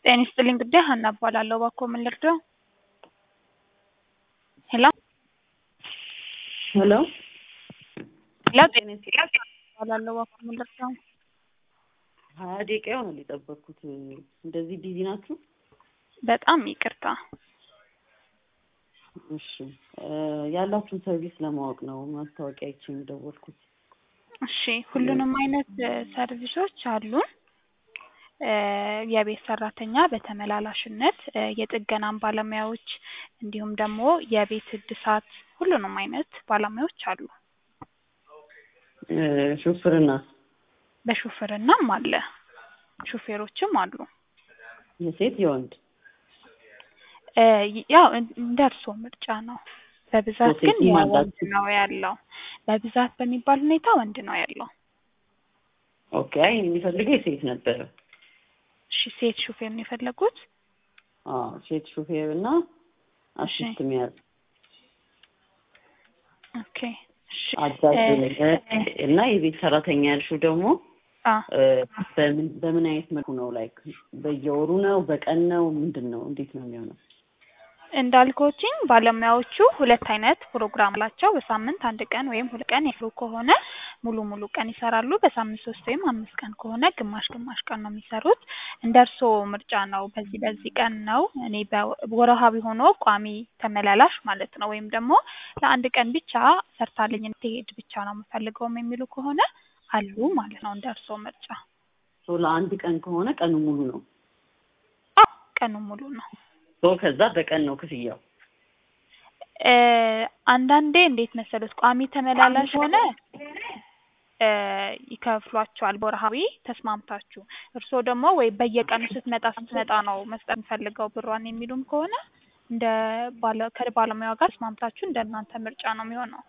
ጤና ይስጥልኝ ጉዳይ ሀና እባላለሁ። እባክዎ ምን ልርዳው? ሄሎ ሄሎ ሄሎ ጤና ይስጥልኝ እባላለሁ። እባክዎ ምን ልርዳው? ሀያ ደቂቃ ይሆናል የጠበቅኩት። እንደዚህ ቢዚ ናችሁ? በጣም ይቅርታ። እሺ እ ያላችሁን ሰርቪስ ለማወቅ ነው ማስታወቂያ አይቼ ነው የደወልኩት። እሺ ሁሉንም አይነት እ ሰርቪሶች አሉን። እ የቤት ሰራተኛ በተመላላሽነት እ የጥገናም ባለሙያዎች እንዲሁም ደግሞ የቤት እድሳት ሁሉንም አይነት ባለሙያዎች አሉ። እ ሹፍርና በሹፍርናም አለ ሹፌሮችም አሉ። የሴት የወንድ እ ያው እንደ እርስዎ ምርጫ ነው። በብዛት ግን የሴትም የወንድ አላችሁ? ነው ያለው። በብዛት በሚባል ሁኔታ ወንድ ነው ያለው። ኦኬ አይ የሚፈልገው የሴት ነበረ። እሺ ሴት ሹፌር ነው የፈለጉት? አዎ ሴት ሹፌር እና አሲስት የሚያዝ ኦኬ እሺ አዛዥ እ እ እና የቤት ሰራተኛ ያልሽው ደግሞ አ እ በምን በምን አይነት መልኩ ነው ላይክ በየወሩ ነው በቀን ነው ምንድን ነው እንዴት ነው የሚሆነው? እንዳልኮችኝ ባለሙያዎቹ ሁለት አይነት ፕሮግራም አላቸው። በሳምንት አንድ ቀን ወይም ሁለት ቀን የስሩ ከሆነ ሙሉ ሙሉ ቀን ይሰራሉ። በሳምንት ሶስት ወይም አምስት ቀን ከሆነ ግማሽ ግማሽ ቀን ነው የሚሰሩት። እንደ እርስዎ ምርጫ ነው። በዚህ በዚህ ቀን ነው እኔ በወርሃዊ ሆኖ ቋሚ ተመላላሽ ማለት ነው ወይም ደግሞ ለአንድ ቀን ብቻ ሰርታልኝ እንድትሄድ ብቻ ነው የምፈልገውም የሚሉ ከሆነ አሉ ማለት ነው። እንደ እርስዎ ምርጫ። ሶ ለአንድ ቀን ከሆነ ቀኑ ሙሉ ነው። አዎ ቀኑ ሙሉ ነው። ሶ ከዛ በቀን ነው ክፍያው። እ አንዳንዴ እንዴት መሰሉት ቋሚ ተመላላሽ ሆነ እ ይከፍሏቸዋል በወርሃዊ ተስማምታችሁ። እርስዎ ደግሞ ወይ በየቀኑ ስትመጣ ስትመጣ ነው መስጠት የምፈልገው ብሯን የሚሉም ከሆነ እንደ ባለ ከባለሙያው ጋር ተስማምታችሁ እንደ እናንተ ምርጫ ነው የሚሆነው።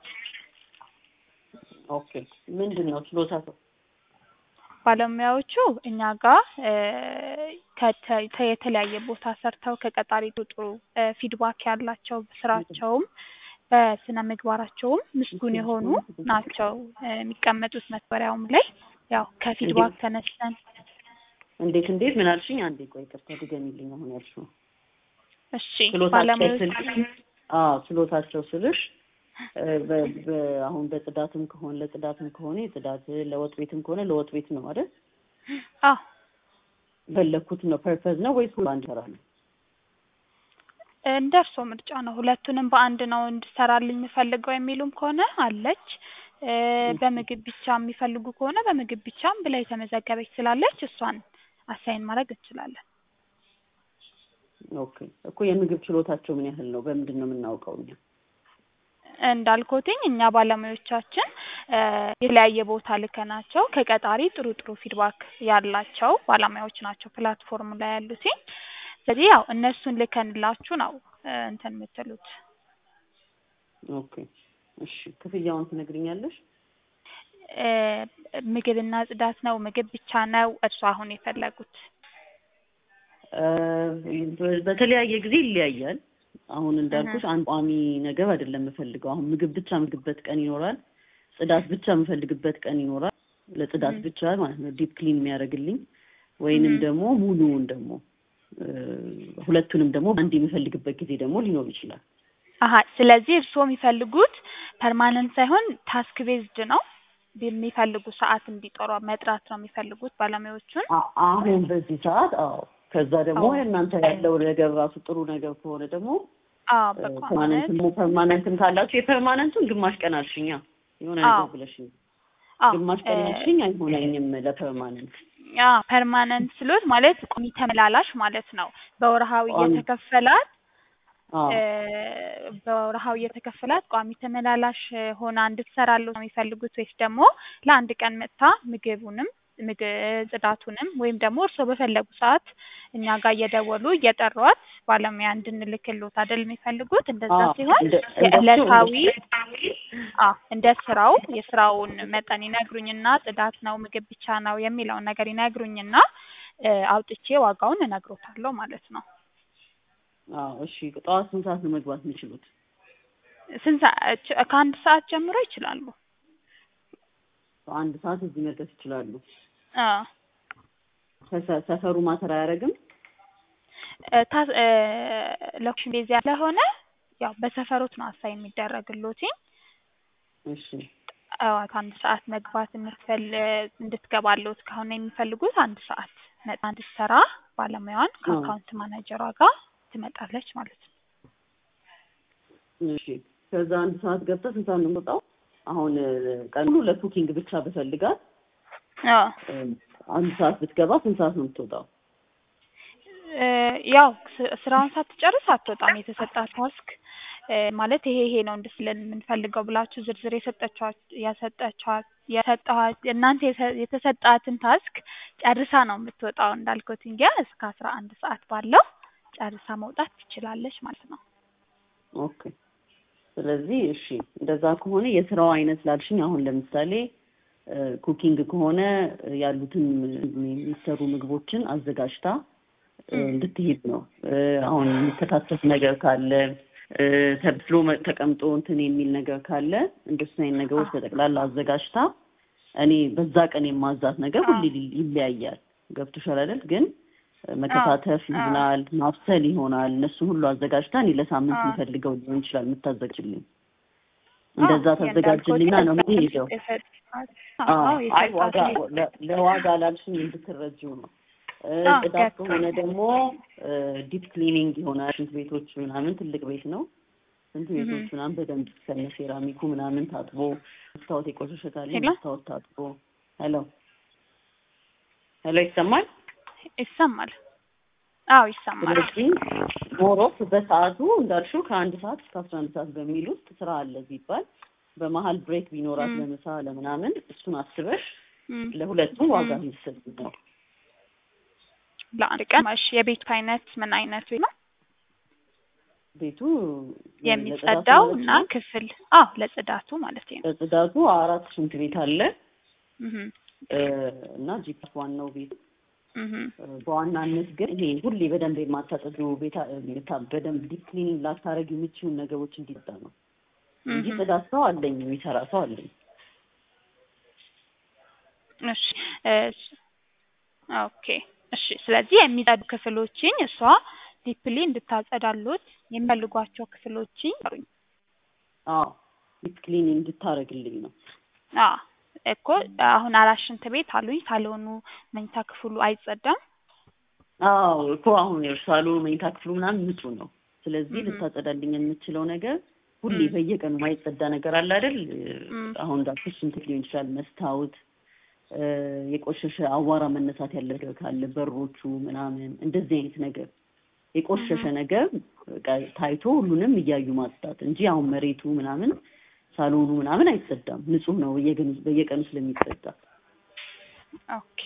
ኦኬ ምንድን ነው ችሎታው? ባለሙያዎቹ እኛ ጋር እ ከተ- የተለያየ ቦታ ሰርተው ከቀጣሪ ጥሩ ጥሩ እ ፊድባክ ያላቸው ስራቸውም በስነ ምግባራቸውም ምስጉን የሆኑ ናቸው እ የሚቀመጡት መተግበሪያውም ላይ ያው ከፊድባክ ተነስተን እንዴት እንዴት ምን አልሽኝ? አንዴ ቆይ ይቅርታ ድገሚልኝ አሁን ያልሽው። እሺ ችሎታቸው ባለሙያዎች ስልሽ አዎ ችሎታቸው ስልሽ እ በ- በ- አሁን በጽዳትም ከሆነ ለጽዳትም ከሆነ የጽዳት ለወጥ ቤትም ከሆነ ለወጥ ቤት ነው አይደል? አዎ በለኩት ነው ፐርፐዝ ነው ወይስ በአንድ ስራ ነው? እንደ እርስዎ ምርጫ ነው። ሁለቱንም በአንድ ነው እንድሰራልኝ የምፈልገው የሚሉም ከሆነ አለች። እ በምግብ ብቻ የሚፈልጉ ከሆነ በምግብ ብቻም ብላ የተመዘገበች ስላለች እሷን አሳይን ማድረግ እንችላለን። ኦኬ እኮ የምግብ ችሎታቸው ምን ያህል ነው? በምንድን ነው የምናውቀው እኛ? እንዳልኩትኝ እኛ ባለሙያዎቻችን እ የተለያየ ቦታ ልከናቸው ከቀጣሪ ጥሩ ጥሩ ፊድባክ ያላቸው ባለሙያዎች ናቸው ፕላትፎርም ላይ ያሉትኝ። ስለዚህ ያው እነሱን ልከንላችሁ ነው እ እንትን የምትሉት። ኦኬ እሺ ክፍያውን ትነግሪኛለሽ? እ ምግብና ጽዳት ነው ምግብ ብቻ ነው እርሱ አሁን የፈለጉት? እ በ- በተለያየ ጊዜ ይለያያል። አሁን እንዳልኩሽ አንድ ቋሚ ነገር አይደለም የምፈልገው። አሁን ምግብ ብቻ የምግብበት ቀን ይኖራል። ጽዳት ብቻ የምፈልግበት ቀን ይኖራል። ለጽዳት ም። ብቻ ማለት ነው ዲፕ ክሊን የሚያደርግልኝ ወይንም ም። ደግሞ ሙሉውን ደግሞ እ ሁለቱንም ደግሞ አንድ የሚፈልግበት ጊዜ ደግሞ ሊኖር ይችላል። አሀ ስለዚህ እርስዎ የሚፈልጉት ፐርማነንት ሳይሆን ታስክ ቤዝድ ነው የሚፈልጉ ሰዓት እንዲጠሯ መጥራት ነው የሚፈልጉት ባለሙያዎቹን? አ- አሁን በዚህ ሰዓት አዎ። ከዛ ደግሞ አዎ። እናንተ ያለው ነገር ራሱ ጥሩ ነገር ከሆነ ደግሞ አዎ እ በቋሚነት ፐርማነንትም ፐርማነንትም ካላችሁ የፐርማነንቱን ግማሽ ቀን አልሽኛ የሆነ አዎ ነገር ብለሽኝ አዎ ግማሽ እ ቀን አልሽኝ አይሆነኝም ለፐርማነንት ያ ፐርማነንት ስሎት ማለት ቋሚ ተመላላሽ ማለት ነው። በወርሃዊ ቋሚ እየተከፈላት አዎ እ በወርሃዊ እየተከፈላት ቋሚ ተመላላሽ ሆና እንድትሰራለው ነው የሚፈልጉት ወይስ ደግሞ ለአንድ ቀን መጥታ ምግቡንም ምግብ ጽዳቱንም ወይም ደግሞ እርስዎ በፈለጉ ሰዓት እኛ ጋር እየደወሉ እየጠሯት ባለሙያ እንድንልክሎት አይደል የሚፈልጉት? እንደዛ አዎ ሲሆን እንደ እንደሱ የዕለታዊ እንደሱ አዎ እንደ ስራው የስራውን መጠን ይነግሩኝና ጽዳት ነው ምግብ ብቻ ነው የሚለውን ነገር ይነግሩኝና እ አውጥቼ ዋጋውን እነግሮታለሁ ማለት ነው። አዎ እሺ ጠዋት ስንት ሰዓት ነው መግባት የሚችሉት? ስንት ሰዓት ከአንድ ሰዓት ጀምሮ ይችላሉ። አንድ ሰዓት እዚህ መድረስ ይችላሉ። አዎ ሰፈ- ሰፈሩ ማተር አያደርግም? እ ታ- እ ሎኬሽን ቤዝ ስለሆነ ያው በሰፈሮት ነው አሳይ የሚደረግሎትኝ እሺ ጠዋት አንድ ሰዓት መግባት የምትፈል እንድትገባለት ከሆነ የሚፈልጉት አንድ ሰዓት መጣ እንድትሰራ ባለሙያዋን ከአካውንት ማናጀሯ ጋር ትመጣለች ማለት ነው። እሺ ከዛ አንድ ሰዓት ገብታ ስንት ሰዓት ነው የምወጣው? አሁን ቀን ሙሉ ለኩኪንግ ብቻ ብፈልጋት አዎ እ አንድ ሰዓት ብትገባ ስንት ሰዓት ነው የምትወጣው? እ ያው ስ- ስራውን ሳትጨርስ አትወጣም። የተሰጣት ታስክ እ ማለት ይሄ ይሄ ነው እንድትለን የምንፈልገው ብላችሁ ዝርዝር የሰጠችኋት ያሰጠችኋት የሰጠኋት እናንተ የሰ- የተሰጣትን ታስክ ጨርሳ ነው የምትወጣው። እንዳልኩት እንጂ እስከ አስራ አንድ ሰዓት ባለው ጨርሳ መውጣት ትችላለች ማለት ነው። ኦኬ ስለዚህ እሺ እንደዛ ከሆነ የስራው አይነት ላልሽኝ አሁን ለምሳሌ እ ኩኪንግ ከሆነ ያሉትን የሚሰሩ ምግቦችን አዘጋጅታ እ እንድትሄድ ነው። እ አሁን የሚከታተፍ ነገር ካለ እ ተብስሎ መ- ተቀምጦ እንትን የሚል ነገር ካለ እንደሱ አይነት ነገሮች በጠቅላላ አዘጋጅታ እኔ በዛ ቀን የማዛት ነገር ሁሌ ሊ- ይለያያል። ገብቶሻል አይደል? ግን መከታተፍ ይሆናል፣ ማብሰል ይሆናል። እነሱ ሁሉ አዘጋጅታ እኔ ለሳምንት የምፈልገው ሊሆን ይችላል የምታዘጋጅልኝ። እንደዛ ታዘጋጅልኝና ነው የምሄደው። አዎ፣ አይ ዋጋ ለ- ለዋጋ ላልሽኝ እንድትረጂው ነው። እ አዎ፣ ጽዳት ገብቶኛል። ከሆነ ደግሞ ዲፕ ክሊኒንግ ይሆናል። ሽንት ቤቶች ምናምን ትልቅ ቤት ነው። ሽንት ቤቶች ምናምን በደንብ ከነ ሴራሚኩ ምናምን ታጥቦ መስታወት የቆሸሸ ካለ ሄሎ? መስታወት ታጥቦ። ሄሎ ሄሎ፣ ይሰማል? ይሰማል። አዎ ይሰማል። ስለዚህ ሞሮፍ በሰዓቱ እንዳልሽው ከአንድ ሰዓት እስከ አስራ አንድ ሰዓት በሚል ውስጥ ስራ አለ ሲባል በመሀል ብሬክ ቢኖራት ም። ለምሳ ለምናምን እሱን አስበሽ እም፣ ለሁለቱም ዋጋ ም። የሚሰጥ ነው። ለአንድ ቀን እሺ። የቤቱ አይነት ምን አይነት ቤት ነው? ቤቱ የሚጸዳው ለጽዳቱ እና ማለት ነው። ክፍል አዎ ለጽዳቱ ማለት ነው። ለጽዳቱ አራት ሽንት ቤት አለ እህ እ እና ጂፕስ ዋናው ቤት እህ እ በዋናነት ግን ይሄ ሁሌ በደንብ የማታጸዱ ቤታ የታ- በደንብ ዲፕ ክሊኒንግ ላታረግ የምችውን ነገሮች እንዲጠ ነው እንጂ እህ ጽዳት ሰው አለኝ፣ የሚሰራ ሰው አለኝ። እሺ እሺ ኦኬ እሺ። ስለዚህ የሚጸዱ ክፍሎችን እሷ ዲፕሊ እንድታጸዳሉት የሚፈልጓቸው ክፍሎችን ይጠሩኝ። አዎ ዲፕ ክሊኒንግ እንድታረግልኝ ነው። አዎ እኮ አሁን አራት ሽንት ቤት አሉኝ። ሳሎኑ መኝታ ክፍሉ አይጸዳም። አዎ እኮ አሁን የሳሎኑ መኝታ ክፍሉ ምናምን ንጹህ ነው። ስለዚህ እህ ልታጸዳልኝ የምችለው ነገር ሁሌ እም። በየቀኑ ማይጸዳ ነገር አለ አይደል? እም። አሁን እንዳልኩሽ ሽንት ሊሆን ይችላል፣ መስታወት፣ እ የቆሸሸ አዋራ መነሳት ያለ ነገር ካለ በሮቹ ምናምን እንደዚህ አይነት ነገር የቆሸሸ እህ ነገር በቃ ታይቶ ሁሉንም እያዩ ማጽዳት እንጂ አሁን መሬቱ ምናምን ሳሎኑ ምናምን አይጸዳም። ንጹህ ነው በየቀኑ በየቀኑ ስለሚጸዳ። ኦኬ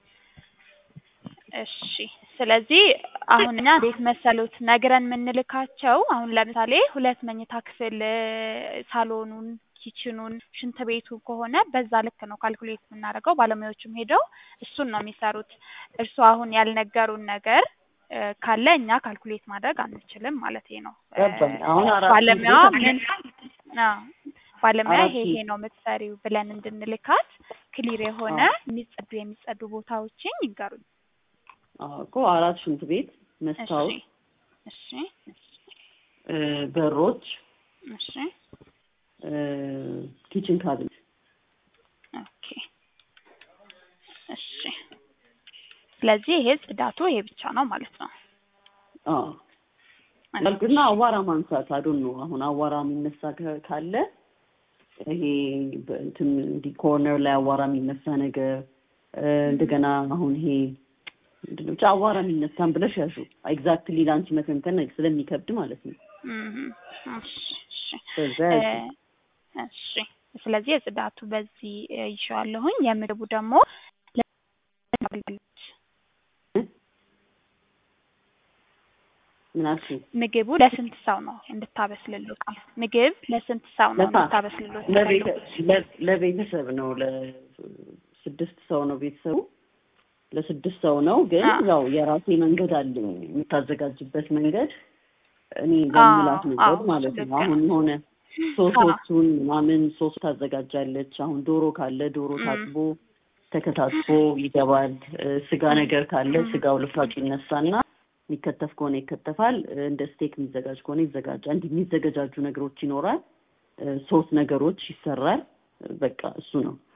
እሺ። ስለዚህ አሁን እኛ እንዴት መሰሉት ነግረን የምንልካቸው አሁን ለምሳሌ ሁለት መኝታ ክፍል እ ሳሎኑን፣ ኪችኑን፣ ሽንት ቤቱ ከሆነ በዛ ልክ ነው ካልኩሌት የምናደርገው። ባለሙያዎቹም ሄደው እሱን ነው የሚሰሩት። እርሱ አሁን ያልነገሩን ነገር እ ካለ እኛ ካልኩሌት ማድረግ አንችልም ማለት ነው። እ ገባኝ። አሁን አራት ባለሙያዋ ሽንት ቤት ምን አዎ ባለሙያ አራት ይሄ ይሄ ሽንት ነው የምትሰሪው ብለን እንድንልካት ክሊር የሆነ አዎ የሚጸዱ የሚጸዱ ቦታዎችን ይንገሩኝ። አዎ እኮ አራት ሽንት ቤት፣ እሺ መስታወት፣ እሺ እ በሮች፣ እሺ እ ኪችን ካቢኔት ኦኬ እሺ። ስለዚህ ይሄ ጽዳቱ ይሄ ብቻ ነው ማለት ነው። አዎ ያልኩና አዋራ ማንሳት አዶን ነው። አሁን አዋራ የሚነሳ ከ- ካለ ይሄ በእንትን እንዲህ ኮርነር ላይ አዋራ የሚነሳ ነገር እ እንደገና አሁን ይሄ ምንድን ነው ብቻ አዋራ የሚነሳን ብለሽ ያሹ ኤግዛክትሊ ለአንቺ መተንተን ስለሚከብድ ማለት ነው። እህ እሺ እሺ በዛ እ ያሹ እሺ ስለዚህ የጽዳቱ በዚህ እ ይዤዋለሁኝ። የምግቡ ደግሞ ምን አልሽኝ? ምግቡ ለስንት ሰው ነው እንድታበስልሉት? ምግብ ለስንት ሰው ነው ለታ እንድታበስልሉት? ለቤተ- ለ- ለቤተሰብ ነው። ለስድስት ሰው ነው ቤተሰቡ ለስድስት ሰው ነው። ግን አዎ ያው የራሴ መንገድ አለኝ የምታዘጋጅበት መንገድ እኔ አዎ በምላት መንገድ አዎ ማለት ነው። ልክ አሁን ነው። የሆነ አዎ ሶሶቹን ምናምን ሶስ ታዘጋጃለች። አሁን ዶሮ ካለ ዶሮ እም ታጥቦ ተከታትፎ ይገባል። እ ስጋ እም ነገር ካለ እም ስጋው ልፍራጩ ይነሳና የሚከተፍ ከሆነ ይከተፋል። እንደ ስቴክ የሚዘጋጅ ከሆነ ይዘጋጃል። እንዲህ የሚዘገጃጁ ነገሮች ይኖራል። ሶስት ነገሮች ይሰራል። በቃ እሱ ነው።